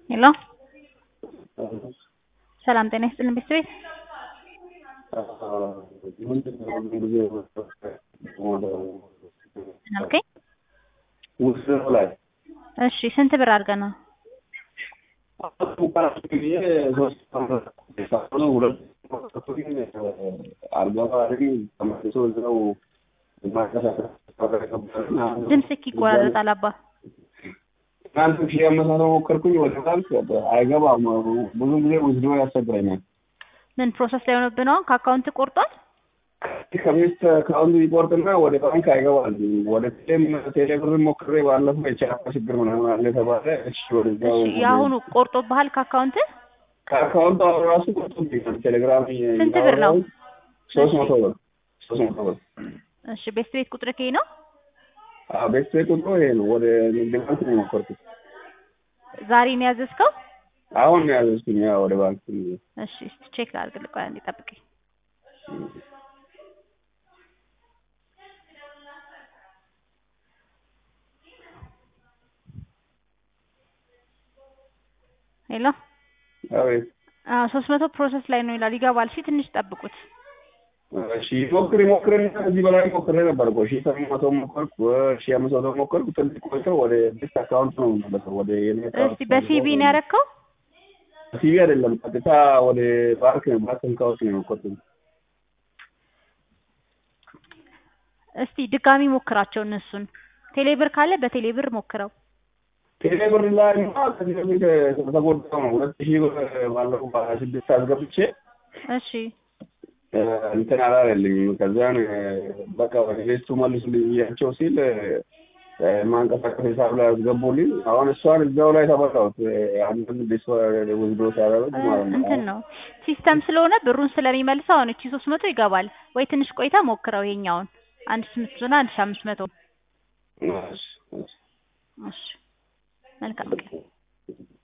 ሄሎ ሰላም ጤና ይስጥልን ቤተሰቤት ምን አልከኝ? ውስጥ ላይ እሺ ስንት ብር አድርገህ ነው? ድምፅህ ይቆራረጣል አባ ትናንት ሺህ አመሳሰው ሞከርኩኝ ወደ ባንክ አይገባም። ብዙ ጊዜ ውስዶ ያስቸግረኛል። ምን ፕሮሰስ ላይ ሆነብህ ነው? ከአካውንት ቆርጧል? ከቤት ከአሁኑ ይቆርጥና ወደ ባንክ አይገባል። ወደ ቴሌም ቴሌብር ሞክሬ ባለፈው የቻፓ ችግር ምናምን አለ ተባለ። እሺ ወደዛው እሺ የአሁኑ ቆርጦብሃል ከአካውንት? ከአካውንት አሁን ራሱ ቆርጦብኛል። ቴሌግራም ስንት ብር ነው? ሶስት መቶ ብር ሶስት መቶ ብር። እሺ ቤት ቤት ቁጥር ከይ ነው? አዎ ቤት ቤት ቁጥሩ ይሄ ነው። ወደ ንግድ ባንክ ነው የሞከርኩት። ዛሬ ነው ያዘዝከው? አሁን ነው ያዘዝኩኝ ያው ወደ ባንክ። እሺ እስቲ ቼክ ላድርግልህ። ቆይ አንዴ ጠብቀኝ። ሄሎ አቤት። አዎ ሶስት መቶ ፕሮሰስ ላይ ነው ይላል። ይገባል። እሺ ትንሽ ጠብቁት። እሺ ሞክሪ ሞክሪ ከዚህ በላይ ሞክሬ ነበር እኮ ሺህ ሰባት መቶ ሞከርኩ፣ ሺህ አምስት መቶ ሞከርኩ። ትንሽ ቆይተው ወደ ቤት አካውንት ነው የምመለሰው ወደ የኔ እስቲ በሲቢ ነው ያደረከው? ሲቪ አይደለም ቀጥታ ወደ ባንክ ባንክ አካውንት ነው የሞከርኩት። እስቲ ድጋሚ ሞክራቸው እነሱን። ቴሌብር ካለ በቴሌብር ሞክረው። ቴሌብር ላይ ማ ከዚህ በፊት ተጎዳው ነው ሁለት ሺህ ብር ባለፈው በሀያ ስድስት አስገብቼ እሺ እንትን አላለልኝም። ከዚያን በቃ ወደ ቤቱ መልሱልኝ ብያቸው ሲል ማንቀሳቀስ ሂሳብ ላይ አስገቡልኝ። አሁን እሷን እዛው ላይ ተበላሁት። አንድን ዲስ ወስዶ ሲያደርግ ማለት ነው። እንትን ነው ሲስተም ስለሆነ ብሩን ስለሚመልሰው አሁን እቺ ሶስት መቶ ይገባል ወይ ትንሽ ቆይታ ሞክረው ይሄኛውን አንድ ስምንት መቶና አንድ ሺህ አምስት መቶ እሺ፣ እሺ። እሺ መልካም ቀን